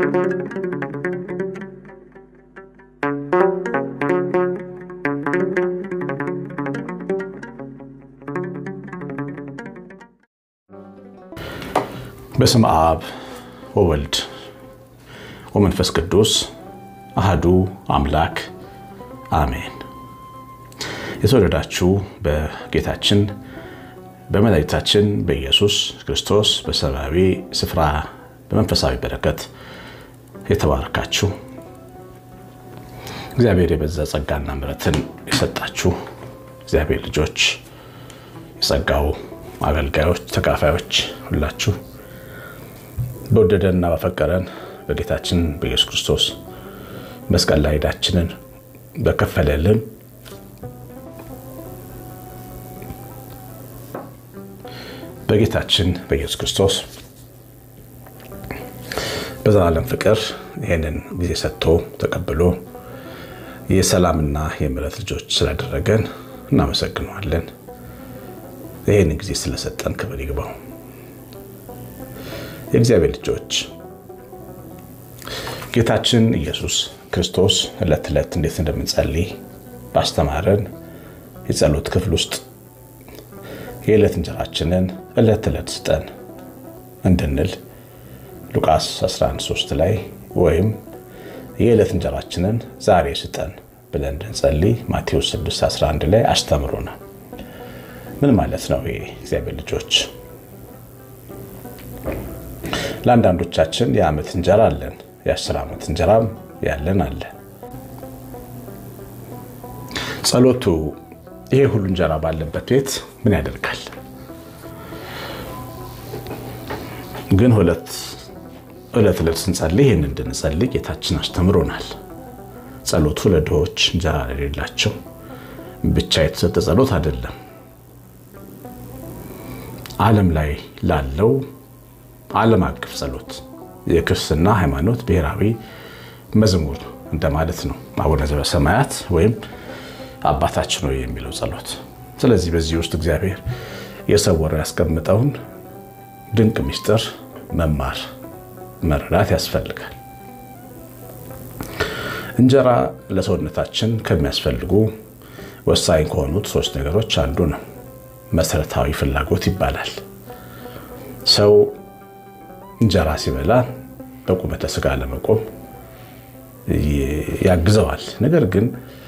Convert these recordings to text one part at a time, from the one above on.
በስመ አብ ወወልድ ወመንፈስ ቅዱስ አህዱ አምላክ አሜን። የተወደዳችሁ በጌታችን በመድኃኒታችን በኢየሱስ ክርስቶስ በሰማያዊ ስፍራ በመንፈሳዊ በረከት የተባረካችሁ እግዚአብሔር የበዛ ጸጋና ምሕረትን የሰጣችሁ እግዚአብሔር ልጆች የጸጋው አገልጋዮች ተካፋዮች ሁላችሁ በወደደንና በፈቀረን በጌታችን በኢየሱስ ክርስቶስ መስቀል ላይ ዕዳችንን በከፈለልን በጌታችን በኢየሱስ ክርስቶስ በዘላለም ፍቅር ይህንን ጊዜ ሰጥቶ ተቀብሎ የሰላምና የምሕረት ልጆች ስላደረገን እናመሰግነዋለን። ይህን ጊዜ ስለሰጠን ክብር ይግባው። የእግዚአብሔር ልጆች ጌታችን ኢየሱስ ክርስቶስ ዕለት ዕለት እንዴት እንደምንጸልይ ባስተማረን የጸሎት ክፍል ውስጥ የዕለት እንጀራችንን ዕለት ዕለት ስጠን እንድንል ሉቃስ 11፥3 ላይ ወይም የዕለት እንጀራችንን ዛሬ ስጠን ብለን እንድንጸልይ ማቴዎስ 6፥11 ላይ አስተምሮናል። ምን ማለት ነው? ይሄ እግዚአብሔር ልጆች ለአንዳንዶቻችን የዓመት እንጀራ አለን፣ የአስር ዓመት እንጀራም ያለን አለ። ጸሎቱ ይሄ ሁሉ እንጀራ ባለበት ቤት ምን ያደርጋል? ግን ሁለት ዕለት ዕለት ስንጸልይ ይህን እንድንጸልይ ጌታችን አስተምሮናል። ጸሎቱ ለድሆች እንጀራ ለሌላቸው ብቻ የተሰጠ ጸሎት አይደለም። ዓለም ላይ ላለው ዓለም አቀፍ ጸሎት የክርስትና ሃይማኖት ብሔራዊ መዝሙር እንደማለት ነው። አቡነ ዘበሰማያት ወይም አባታችን ሆይ የሚለው ጸሎት። ስለዚህ በዚህ ውስጥ እግዚአብሔር የሰወረው ያስቀምጠውን ድንቅ ምስጢር መማር መረዳት ያስፈልጋል። እንጀራ ለሰውነታችን ከሚያስፈልጉ ወሳኝ ከሆኑት ሶስት ነገሮች አንዱ ነው። መሰረታዊ ፍላጎት ይባላል። ሰው እንጀራ ሲበላ በቁመተ ስጋ ለመቆም ያግዘዋል። ነገር ግን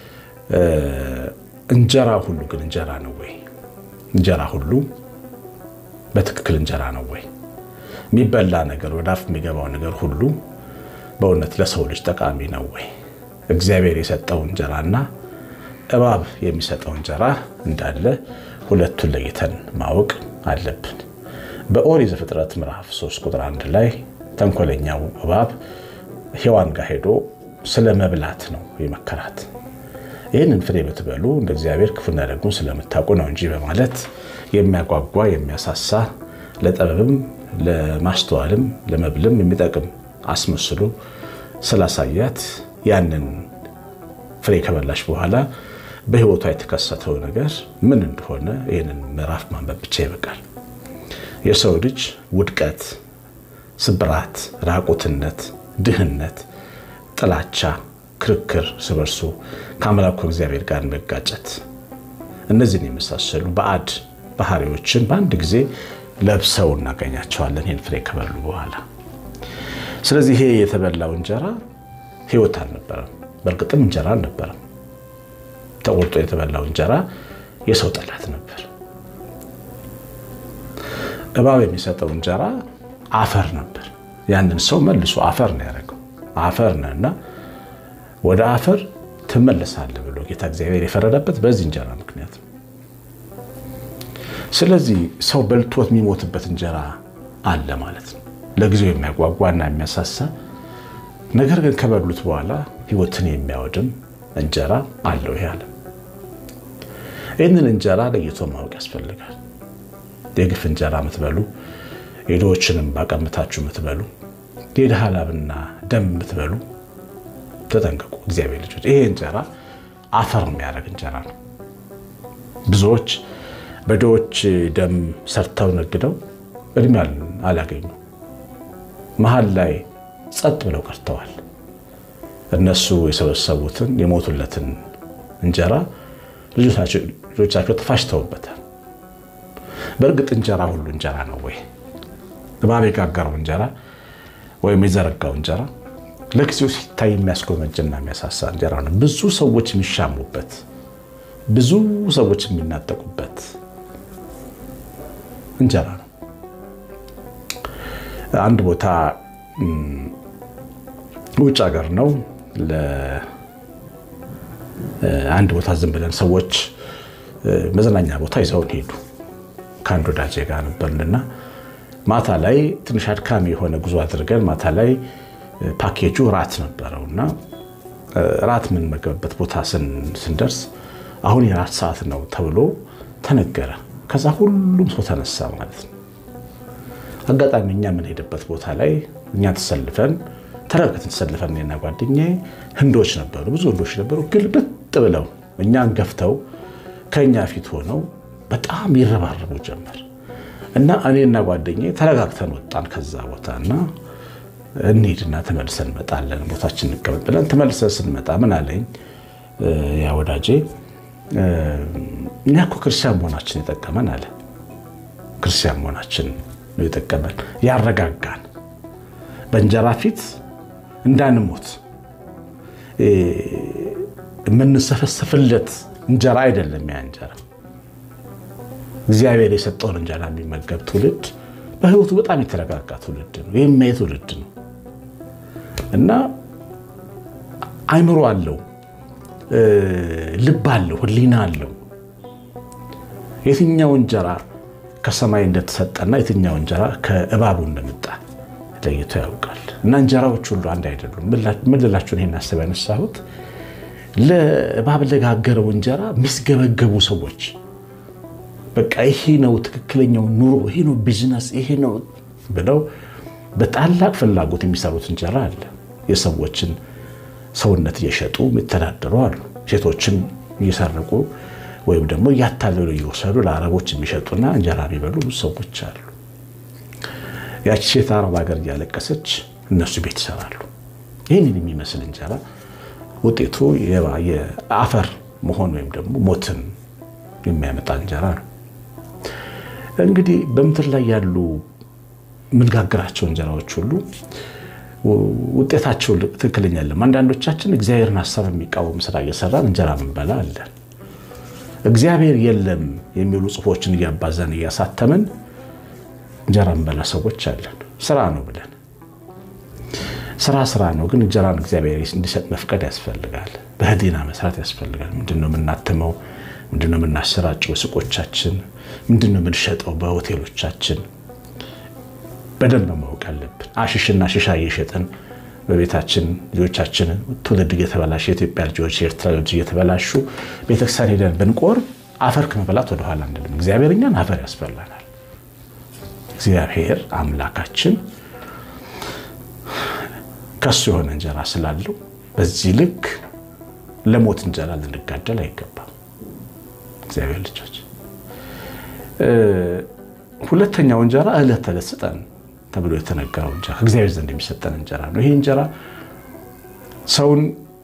እንጀራ ሁሉ ግን እንጀራ ነው ወይ? እንጀራ ሁሉ በትክክል እንጀራ ነው ወይ? የሚበላ ነገር ወደ አፍ የሚገባው ነገር ሁሉ በእውነት ለሰው ልጅ ጠቃሚ ነው ወይ? እግዚአብሔር የሰጠው እንጀራና እባብ የሚሰጠው እንጀራ እንዳለ ሁለቱን ለይተን ማወቅ አለብን። በኦሪት ዘፍጥረት ምዕራፍ 3 ቁጥር 1 ላይ ተንኮለኛው እባብ ሔዋን ጋር ሄዶ ስለ መብላት ነው የመከራት። ይህንን ፍሬ ብትበሉ እንደ እግዚአብሔር ክፉና ደጉን ስለምታውቁ ነው እንጂ በማለት የሚያጓጓ የሚያሳሳ ለጥበብም ለማስተዋልም ለመብልም የሚጠቅም አስመስሎ ስላሳያት ያንን ፍሬ ከበላሽ በኋላ በሕይወቷ የተከሰተው ነገር ምን እንደሆነ ይህንን ምዕራፍ ማንበብ ብቻ ይበቃል። የሰው ልጅ ውድቀት፣ ስብራት፣ ራቁትነት፣ ድህነት፣ ጥላቻ፣ ክርክር፣ እርስ በርሱ ከአምላኩ እግዚአብሔር ጋር መጋጨት፣ እነዚህን የመሳሰሉ ባዕድ ባህሪዎችን በአንድ ጊዜ ለብሰው እናገኛቸዋለን ይህን ፍሬ ከበሉ በኋላ። ስለዚህ ይሄ የተበላው እንጀራ ሕይወት አልነበረም። በእርግጥም እንጀራ አልነበረም። ተቆርጦ የተበላው እንጀራ የሰው ጠላት ነበር። እባብ የሚሰጠው እንጀራ አፈር ነበር። ያንን ሰው መልሶ አፈር ነው ያደረገው። አፈር ነህ እና ወደ አፈር ትመለሳለህ ብሎ ጌታ እግዚአብሔር የፈረደበት በዚህ እንጀራ ምክንያት ነው። ስለዚህ ሰው በልቶት የሚሞትበት እንጀራ አለ ማለት ነው። ለጊዜው የሚያጓጓና የሚያሳሳ ነገር ግን ከበሉት በኋላ ሕይወትን የሚያወድም እንጀራ አለው ይሄ ዓለም። ይህንን እንጀራ ለይቶ ማወቅ ያስፈልጋል። የግፍ እንጀራ የምትበሉ የድሆችንም ባቀምታችሁ የምትበሉ የድሃ ላብና ደም የምትበሉ ተጠንቀቁ። እግዚአብሔር ልጆች፣ ይሄ እንጀራ አፈር የሚያደርግ እንጀራ ነው። ብዙዎች በድሆች ደም ሰርተው ነግደው እድሜ አላገኙ። መሀል ላይ ጸጥ ብለው ቀርተዋል። እነሱ የሰበሰቡትን የሞቱለትን እንጀራ ልጆቻቸው ተፋጭተውበታል። በእርግጥ እንጀራ ሁሉ እንጀራ ነው ወይ? እባብ የጋገረው እንጀራ ወይም የዘረጋው እንጀራ ለጊዜው ሲታይ የሚያስጎመጅና የሚያሳሳ እንጀራ ነው። ብዙ ሰዎች የሚሻሙበት፣ ብዙ ሰዎች የሚናጠቁበት እንጀራ ነው። አንድ ቦታ ውጭ ሀገር ነው። አንድ ቦታ ዝም ብለን ሰዎች መዝናኛ ቦታ ይዘውን ሄዱ። ከአንድ ወዳጄ ጋር ነበርንና ማታ ላይ ትንሽ አድካሚ የሆነ ጉዞ አድርገን ማታ ላይ ፓኬጁ ራት ነበረው እና ራት የምንመገብበት ቦታ ስንደርስ አሁን የራት ሰዓት ነው ተብሎ ተነገረ። ከዛ ሁሉም ሰው ተነሳ ማለት ነው። አጋጣሚ እኛ የምንሄድበት ቦታ ላይ እኛ ተሰልፈን ተረጋግተን ተሰልፈን እኔና ጓደኛዬ ህንዶች ነበሩ፣ ብዙ ህንዶች ነበሩ። ግልብጥ ብለው እኛን ገፍተው ከእኛ ፊት ሆነው በጣም ይረባረቡ ጀመር እና እኔና ጓደኛዬ ተረጋግተን ወጣን ከዛ ቦታ እና እንሂድና ተመልሰን እንመጣለን ቦታችን እንቀመጥ ብለን ተመልሰን ስንመጣ ምን አለኝ ያ ወዳጄ እኛ እኮ ክርስቲያን መሆናችን የጠቀመን አለ። ክርስቲያን መሆናችን ነው የጠቀመን፣ ያረጋጋን በእንጀራ ፊት እንዳንሞት የምንሰፈሰፍለት እንጀራ አይደለም። ያ እንጀራ እግዚአብሔር የሰጠውን እንጀራ የሚመገብ ትውልድ በህይወቱ በጣም የተረጋጋ ትውልድ ነው። የሚያይ ትውልድ ነው እና አይምሮ አለው፣ ልብ አለው፣ ህሊና አለው። የትኛው እንጀራ ከሰማይ እንደተሰጠና የትኛው እንጀራ ከእባቡ እንደመጣ ለይቶ ያውቃል። እና እንጀራዎች ሁሉ አንድ አይደሉም። ምን ልላችሁን ይሄን አስብ ያነሳሁት ለእባብ ለጋገረው እንጀራ የሚስገበገቡ ሰዎች በቃ ይሄ ነው ትክክለኛው ኑሮ፣ ይሄ ነው ቢዝነስ፣ ይሄ ነው ብለው በታላቅ ፍላጎት የሚሰሩት እንጀራ አለ። የሰዎችን ሰውነት እየሸጡ የሚተዳደሩ አሉ። ሴቶችን እየሰረቁ ወይም ደግሞ እያታለሉ እየወሰዱ ለአረቦች የሚሸጡና እንጀራ የሚበሉ ብዙ ሰዎች አሉ። ያቺ ሴት አረብ ሀገር እያለቀሰች እነሱ ቤት ይሰራሉ። ይህንን የሚመስል እንጀራ ውጤቱ የአፈር መሆን ወይም ደግሞ ሞትን የሚያመጣ እንጀራ ነው። እንግዲህ በምድር ላይ ያሉ የምንጋግራቸው እንጀራዎች ሁሉ ውጤታቸው ትክክለኛ አይደለም። አንዳንዶቻችን እግዚአብሔርን ሀሳብ የሚቃወም ስራ እየሰራን እንጀራ ምንበላ አለን። እግዚአብሔር የለም የሚሉ ጽሑፎችን እያባዛን እያሳተምን እንጀራ ምንበላ ሰዎች አለን። ስራ ነው ብለን ስራ ስራ ነው፣ ግን እንጀራን እግዚአብሔር እንዲሰጥ መፍቀድ ያስፈልጋል። በህሊና መስራት ያስፈልጋል። ምንድነው የምናትመው? ምንድነው የምናሰራጨው? ሱቆቻችን ምንድነው የምንሸጠው? በሆቴሎቻችን በደንብ ማወቅ አለብን። አሽሽና ሽሻ እየሸጥን በቤታችን ልጆቻችን ትውልድ እየተበላሸ የኢትዮጵያ ልጆች የኤርትራ ልጆች እየተበላሹ ቤተክርስቲያን ሄደን ብንቆርብ አፈር ከመበላት ወደኋላ አንልም። እግዚአብሔር እኛን አፈር ያስበላናል። እግዚአብሔር አምላካችን ከሱ የሆነ እንጀራ ስላለው በዚህ ልክ ለሞት እንጀራ ልንጋደል አይገባም። እግዚአብሔር ልጆች፣ ሁለተኛው እንጀራ ዕለት ተዕለት ስጠን ተብሎ የተነገረው እንጀራ ከእግዚአብሔር ዘንድ የሚሰጠን እንጀራ ነው። ይሄ እንጀራ ሰውን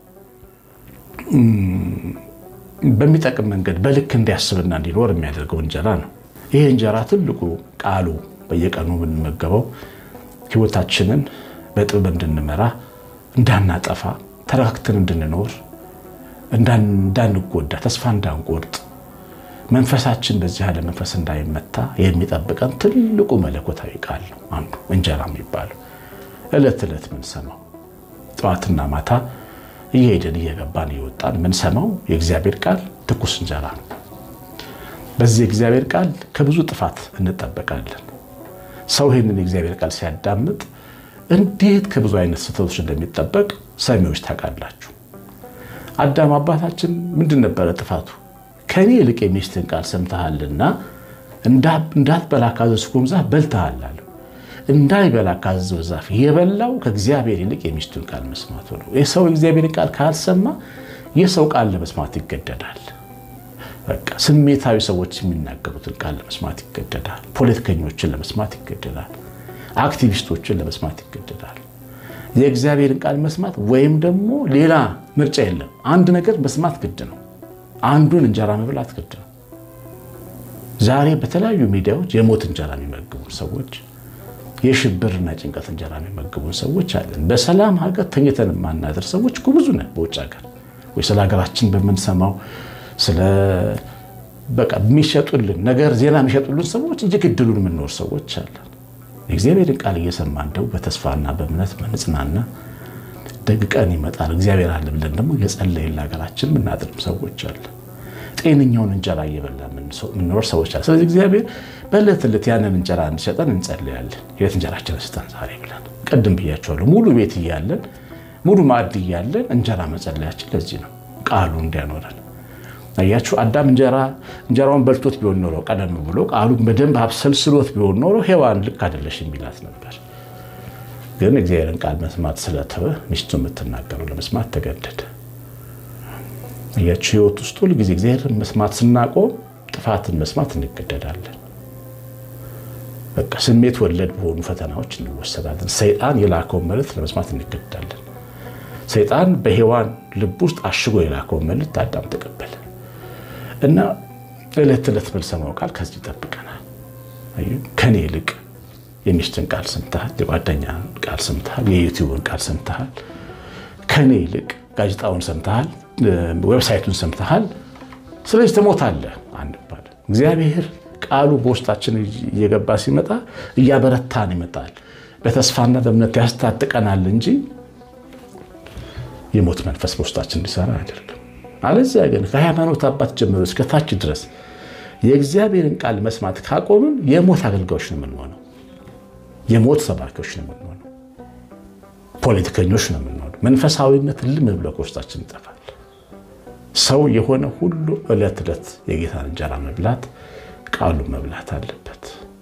በሚጠቅም መንገድ በልክ እንዲያስብና እንዲኖር የሚያደርገው እንጀራ ነው። ይሄ እንጀራ ትልቁ ቃሉ በየቀኑ የምንመገበው ሕይወታችንን በጥበብ እንድንመራ፣ እንዳናጠፋ፣ ተረጋግተን እንድንኖር፣ እንዳንጎዳ፣ ተስፋ እንዳንቆርጥ መንፈሳችን በዚህ ያለ መንፈስ እንዳይመታ የሚጠብቀን ትልቁ መለኮታዊ ቃል ነው። አንዱ እንጀራ የሚባለው ዕለት ዕለት ምንሰማው ጠዋትና ማታ እየሄድን እየገባን እየወጣን ምንሰማው የእግዚአብሔር ቃል ትኩስ እንጀራ ነው። በዚህ የእግዚአብሔር ቃል ከብዙ ጥፋት እንጠበቃለን። ሰው ይህንን የእግዚአብሔር ቃል ሲያዳምጥ እንዴት ከብዙ አይነት ስህተቶች እንደሚጠበቅ ሰሚዎች ታውቃላችሁ። አዳም አባታችን ምንድን ነበረ ጥፋቱ? ከኔ ይልቅ የሚስትን ቃል ሰምተሃልና እንዳትበላ ካዘዝኩም ዛፍ በልተሃል አለው። እንዳይበላ ካዘዘው ዛፍ የበላው ከእግዚአብሔር ይልቅ የሚስቱን ቃል መስማቱ ነው። የሰው የእግዚአብሔር ቃል ካልሰማ የሰው ቃል ለመስማት ይገደዳል። በቃ ስሜታዊ ሰዎች የሚናገሩትን ቃል ለመስማት ይገደዳል። ፖለቲከኞችን ለመስማት ይገደዳል። አክቲቪስቶችን ለመስማት ይገደዳል። የእግዚአብሔርን ቃል መስማት ወይም ደግሞ ሌላ ምርጫ የለም። አንድ ነገር መስማት ግድ ነው። አንዱን እንጀራ መብላት ግድ ነው። ዛሬ በተለያዩ ሚዲያዎች የሞት እንጀራ የሚመግቡን ሰዎች፣ የሽብርና ጭንቀት እንጀራ የሚመግቡን ሰዎች አለን። በሰላም ሀገር ተኝተን የማናድር ሰዎች እኮ ብዙ ነን። በውጭ ሀገር ወይ ስለ ሀገራችን በምንሰማው ስለ በቃ የሚሸጡልን ነገር ዜና የሚሸጡልን ሰዎች እየገደሉን የምንኖር ሰዎች አለን። የእግዚአብሔርን ቃል እየሰማ እንደው በተስፋና በእምነት በንጽናና ደግ ቀን ይመጣል እግዚአብሔር አለ ብለን ደግሞ የጸለይን ለሀገራችን የምናድርም ሰዎች አለ። ጤነኛውን እንጀራ እየበላ የምንኖር ሰዎች አለ። ስለዚህ እግዚአብሔር በዕለት ዕለት ያንን እንጀራ እንዲሰጠን እንጸልያለን። የቤት እንጀራችንን ስጠን ዛሬ ብለን ቅድም ብያቸዋለሁ። ሙሉ ቤት እያለን ሙሉ ማዕድ እያለን እንጀራ መጸለያችን ለዚህ ነው፣ ቃሉ እንዲያኖረን አያችሁ አዳም እንጀራ እንጀራውን በልቶት ቢሆን ኖሮ ቀደም ብሎ ቃሉ በደንብ አብሰልስሎት ቢሆን ኖሮ ሔዋን ልክ አይደለሽ የሚላት ነበር። ግን እግዚአብሔርን ቃል መስማት ስለተወ ሚስቱ የምትናገረው ለመስማት ተገደደ። አያችሁ ሕይወት ውስጥ ሁል ጊዜ እግዚአብሔርን መስማት ስናቆም ጥፋትን መስማት እንገደዳለን። በቃ ስሜት ወለድ በሆኑ ፈተናዎች እንወሰዳለን። ሰይጣን የላከውን መልእክት ለመስማት እንገደዳለን። ሰይጣን በሔዋን ልብ ውስጥ አሽጎ የላከውን መልእክት አዳም ተቀበለ። እና ዕለት ዕለት የምንሰማው ቃል ከዚህ ይጠብቀናል። ከኔ ይልቅ የሚስትን ቃል ሰምተሃል፣ የጓደኛ ቃል ሰምተሃል፣ የዩቲዩብን ቃል ሰምተሃል፣ ከኔ ይልቅ ጋዜጣውን ሰምተሃል፣ ዌብሳይቱን ሰምተሃል። ስለዚህ ትሞታለህ አንባል። እግዚአብሔር ቃሉ በውስጣችን እየገባ ሲመጣ እያበረታን ይመጣል። በተስፋና በእምነት ያስታጥቀናል እንጂ የሞት መንፈስ በውስጣችን እንዲሰራ አይደለም። አለዚያ ግን ከሃይማኖት አባት ጀምሮ እስከ ታች ድረስ የእግዚአብሔርን ቃል መስማት ካቆምን የሞት አገልጋዮች ነው የምንሆነው። የሞት ሰባኪዎች ነው የምንሆነው። ፖለቲከኞች ነው የምንሆነው። መንፈሳዊነት ልም ብሎ ከውስጣችን ይጠፋል። ሰው የሆነ ሁሉ ዕለት ዕለት የጌታን እንጀራ መብላት ቃሉ መብላት አለበት።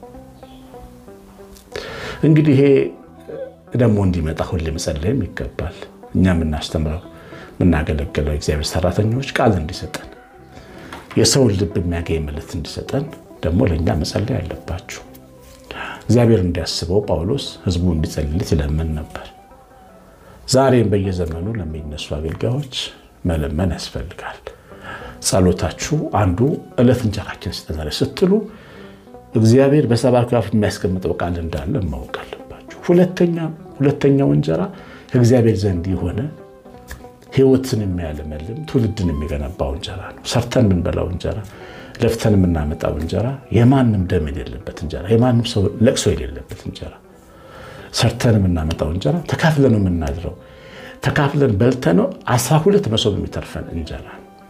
እንግዲህ ይሄ ደግሞ እንዲመጣ ሁሌ መጸለይም ይገባል። እኛ የምናስተምረው የምናገለግለው እግዚአብሔር ሰራተኞች ቃል እንዲሰጠን የሰውን ልብ የሚያገኝ መልእክት እንዲሰጠን ደግሞ ለእኛ መጸለይ አለባችሁ። እግዚአብሔር እንዲያስበው ጳውሎስ ሕዝቡ እንዲጸልይለት ይለምን ነበር። ዛሬም በየዘመኑ ለሚነሱ አገልጋዮች መለመን ያስፈልጋል። ጸሎታችሁ አንዱ ዕለት እንጀራችን ስጠን ዛሬ ስትሉ እግዚአብሔር በሰባኪው አፍ የሚያስቀምጠው ቃል እንዳለ ማወቅ አለባችሁ። ሁለተኛው እንጀራ ከእግዚአብሔር ዘንድ የሆነ ሕይወትን የሚያለመልም ትውልድን የሚገነባው እንጀራ ነው። ሰርተን የምንበላው እንጀራ፣ ለፍተን የምናመጣው እንጀራ፣ የማንም ደም የሌለበት እንጀራ፣ የማንም ሰው ለቅሶ የሌለበት እንጀራ፣ ሰርተን የምናመጣው እንጀራ፣ ተካፍለን የምናድረው ተካፍለን በልተነው አስራ ሁለት መሶብ የሚተርፈን እንጀራ።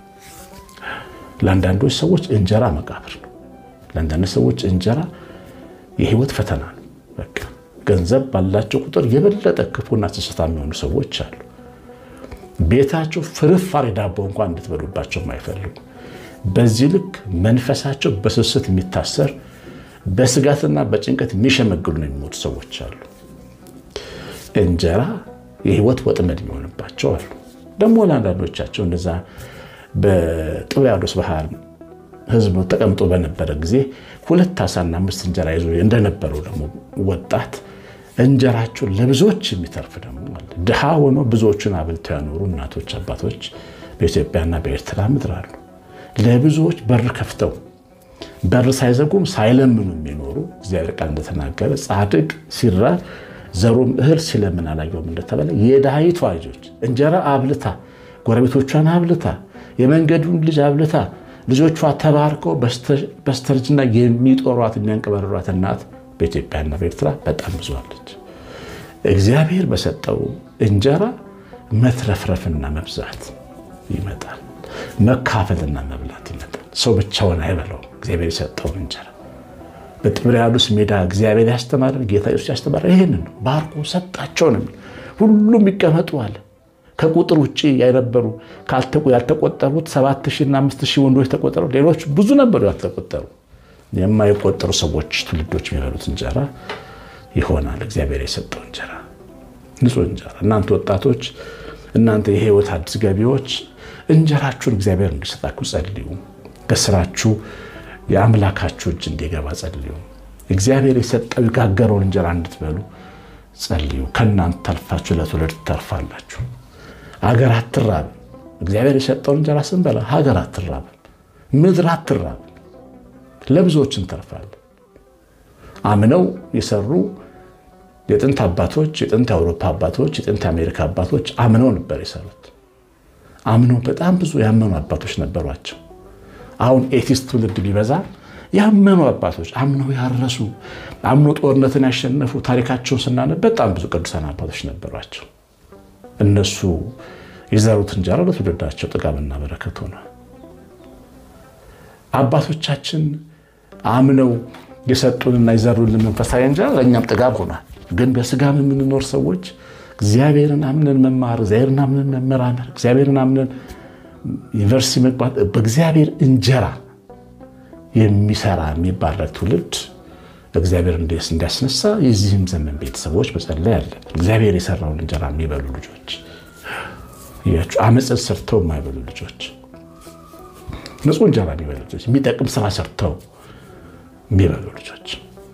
ለአንዳንዶች ሰዎች እንጀራ መቃብር ነው። ለአንዳንድ ሰዎች እንጀራ የህይወት ፈተና ነው። በቃ ገንዘብ ባላቸው ቁጥር የበለጠ ክፉና ስስታ የሚሆኑ ሰዎች አሉ። ቤታቸው ፍርፋሪ ዳቦ እንኳን እንድትበሉባቸው የማይፈልጉ በዚህ ልክ መንፈሳቸው በስስት የሚታሰር በስጋትና በጭንቀት የሚሸመግሉ ነው የሚሞቱ ሰዎች አሉ። እንጀራ የህይወት ወጥመድ የሚሆንባቸው አሉ። ደግሞ ለአንዳንዶቻቸው እንደዛ በጥብርያዶስ ባህር ህዝቡ ተቀምጦ በነበረ ጊዜ ሁለት ዓሳና አምስት እንጀራ ይዞ እንደነበረው ደግሞ ወጣት እንጀራቸውን ለብዙዎች የሚተርፍ ደግሞ አለ። ድሃ ሆኖ ብዙዎቹን አብልተው ያኖሩ እናቶች፣ አባቶች በኢትዮጵያና በኤርትራ ምድር አሉ። ለብዙዎች በር ከፍተው በር ሳይዘጉም ሳይለምኑ የሚኖሩ እግዚአብሔር ቃል እንደተናገረ ጻድቅ ሲራብ ዘሩም እህል ሲለምን አላየውም እንደተባለ የድሃይቷ ልጆች እንጀራ አብልታ ጎረቤቶቿን አብልታ የመንገዱን ልጅ አብልታ ልጆቿ ተባርከው በስተርጅና የሚጦሯት የሚያንቀበረሯት እናት በኢትዮጵያና በኤርትራ በጣም ብዙ አለች። እግዚአብሔር በሰጠው እንጀራ መትረፍረፍና መብዛት ይመጣል። መካፈልና መብላት ይመጣል። ሰው ብቻውን አይበላውም። እግዚአብሔር የሰጠውን እንጀራ በጥብርያዶስ ሜዳ እግዚአብሔር ያስተማረን ጌታ ኢየሱስ ያስተማረ ይህንን ነው። ባርኮ ሰጣቸው ነው። ሁሉም ይቀመጡ አለ። ከቁጥር ውጭ የነበሩ ያልተቆጠሩት ሰባት ሺና አምስት ሺህ ወንዶች ተቆጠሩ። ሌሎች ብዙ ነበሩ ያልተቆጠሩ የማይቆጠሩ ሰዎች ትውልዶች የሚበሉት እንጀራ ይሆናል። እግዚአብሔር የሰጠው እንጀራ ንጹህ እንጀራ። እናንተ ወጣቶች፣ እናንተ የህይወት አዲስ ገቢዎች እንጀራችሁን እግዚአብሔር እንዲሰጣችሁ ጸልዩ። ከስራችሁ የአምላካችሁ እጅ እንዲገባ ጸልዩ። እግዚአብሔር የሰጠው የጋገረውን እንጀራ እንድትበሉ ጸልዩ። ከእናንተ ተርፋችሁ ለትውልድ ትተርፋላችሁ። ሀገር አትራብም። እግዚአብሔር የሰጠውን እንጀራ ስንበላ ሀገር አትራብም፣ ምድር አትራብም። ለብዙዎች እንተርፋለን። አምነው የሰሩ የጥንት አባቶች፣ የጥንት የአውሮፓ አባቶች፣ የጥንት የአሜሪካ አባቶች አምነው ነበር የሰሩት። አምነው በጣም ብዙ ያመኑ አባቶች ነበሯቸው። አሁን ኤቲስት ትውልድ ቢበዛ ያመኑ አባቶች አምነው ያረሱ አምኖ ጦርነትን ያሸነፉ ታሪካቸውን ስናነብ በጣም ብዙ ቅዱሳን አባቶች ነበሯቸው። እነሱ የዘሩት እንጀራ ለትውልዳቸው ጥጋብና በረከት ሆነ። አባቶቻችን አምነው የሰጡንና የዘሩልን መንፈሳዊ እንጀራ ለእኛም ጥጋብ ሆኗል። ግን በስጋም የምንኖር ሰዎች እግዚአብሔርን አምነን መማር፣ እግዚአብሔርን አምነን መመራመር፣ እግዚአብሔርን አምነን ዩኒቨርሲቲ መግባት በእግዚአብሔር እንጀራ የሚሰራ የሚባረክ ትውልድ እግዚአብሔር እንዲያስነሳ የዚህም ዘመን ቤተሰቦች መጸለይ አለን። እግዚአብሔር የሰራውን እንጀራ የሚበሉ ልጆች፣ አመፅን ሰርተው የማይበሉ ልጆች፣ ንጹህ እንጀራ የሚበሉ ልጆች፣ የሚጠቅም ስራ ሰርተው የሚበሉ ልጆች፣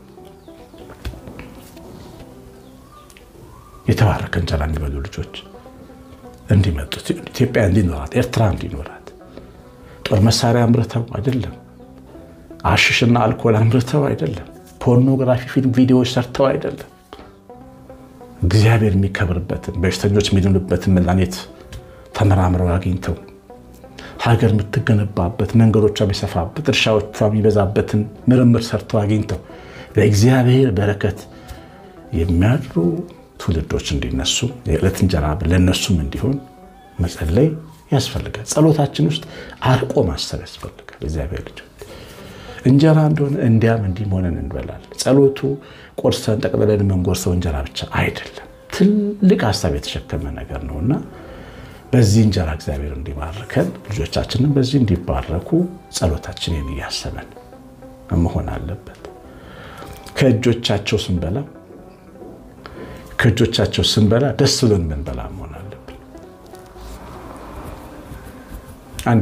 የተባረከ እንጀራ የሚበሉ ልጆች እንዲመጡ ኢትዮጵያ እንዲኖራት፣ ኤርትራ እንዲኖራት ጦር መሳሪያ አምርተው አይደለም አሽሽና አልኮል አምርተው አይደለም። ፖርኖግራፊ ፊልም ቪዲዮዎች ሰርተው አይደለም። እግዚአብሔር የሚከብርበትን በሽተኞች የሚድኑበትን መድኃኒት ተመራምረው አግኝተው ሀገር የምትገነባበት መንገዶቿ የሚሰፋበት እርሻዎቿ የሚበዛበትን ምርምር ሰርተው አግኝተው ለእግዚአብሔር በረከት የሚያድሩ ትውልዶች እንዲነሱ የዕለት እንጀራ ለእነሱም እንዲሆን መጸለይ ያስፈልጋል። ጸሎታችን ውስጥ አርቆ ማሰብ ያስፈልጋል። እግዚአብሔር ልጅ እንጀራ እንደሆነ እንዲያም እንዲህም ሆነን እንበላለን። ጸሎቱ ቆርሰን ጠቅልለን የምንጎርሰው እንጀራ ብቻ አይደለም፣ ትልቅ ሀሳብ የተሸከመ ነገር ነው እና በዚህ እንጀራ እግዚአብሔር እንዲባርከን ልጆቻችንን በዚህ እንዲባረኩ ጸሎታችንን እያሰበን መሆን አለበት። ከእጆቻቸው ስንበላ ከእጆቻቸው ስንበላ ደስ ብሎን ምንበላ መሆን አለብን። አንድ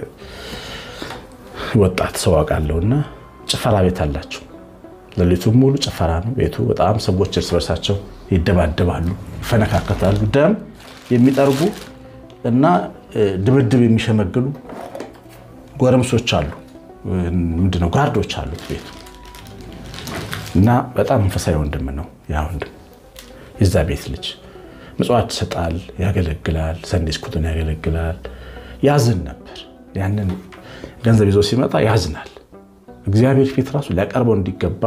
ወጣት ሰው አውቃለሁና ጭፈራ ቤት አላቸው። ሌሊቱን ሙሉ ጭፈራ ነው ቤቱ። በጣም ሰዎች እርስ በርሳቸው ይደባደባሉ፣ ይፈነካከታሉ። ደም የሚጠርጉ እና ድብድብ የሚሸመግሉ ጎረምሶች አሉ። ምንድነው ጋርዶች አሉት ቤቱ እና በጣም መንፈሳዊ ወንድም ነው ያ ወንድም የዛ ቤት ልጅ ምጽዋት ይሰጣል፣ ያገለግላል፣ ሰንዴ ስኩልን ያገለግላል። ያዝን ነበር ያንን ገንዘብ ይዞ ሲመጣ ያዝናል። እግዚአብሔር ፊት ራሱ ሊያቀርበው እንዲገባ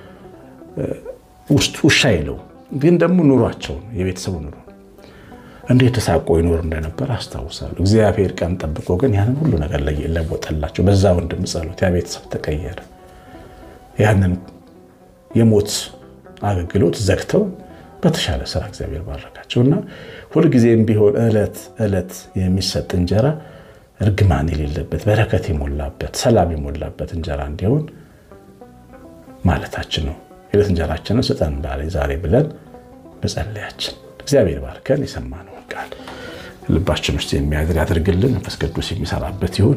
ውስጥ ውሻ የለው። ግን ደግሞ ኑሯቸውን የቤተሰቡ ኑሮ እንዴት ተሳቆ ይኖር እንደነበር አስታውሳለሁ። እግዚአብሔር ቀን ጠብቆ ግን ያንን ሁሉ ነገር ለወጠላቸው። በዛ ወንድም ጸሎት ያ ቤተሰብ ተቀየረ። ያንን የሞት አገልግሎት ዘግተው በተሻለ ስራ እግዚአብሔር ባረካቸው እና ሁልጊዜም ቢሆን ዕለት ዕለት የሚሰጥ እንጀራ እርግማን የሌለበት በረከት የሞላበት ሰላም የሞላበት እንጀራ እንዲሆን ማለታችን ነው። የዕለት እንጀራችንን ስጠን ዛሬ ብለን መጸለያችን እግዚአብሔር ባርከን የሰማነውን ቃል ልባችን ውስጥ የሚያድር ያድርግልን። መንፈስ ቅዱስ የሚሰራበት ይሁን።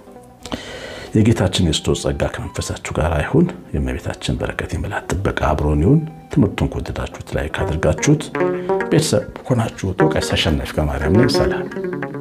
የጌታችን የክርስቶስ ጸጋ ከመንፈሳችሁ ጋር ይሁን። የእመቤታችን በረከት የመላት ጥበቃ አብሮን ይሁን። ትምህርቱን ከወደዳችሁት ላይ ካድርጋችሁት ቤተሰብ ሆናችሁ ቀሲስ አሸናፊ ከማርያም ነኝ። ሰላም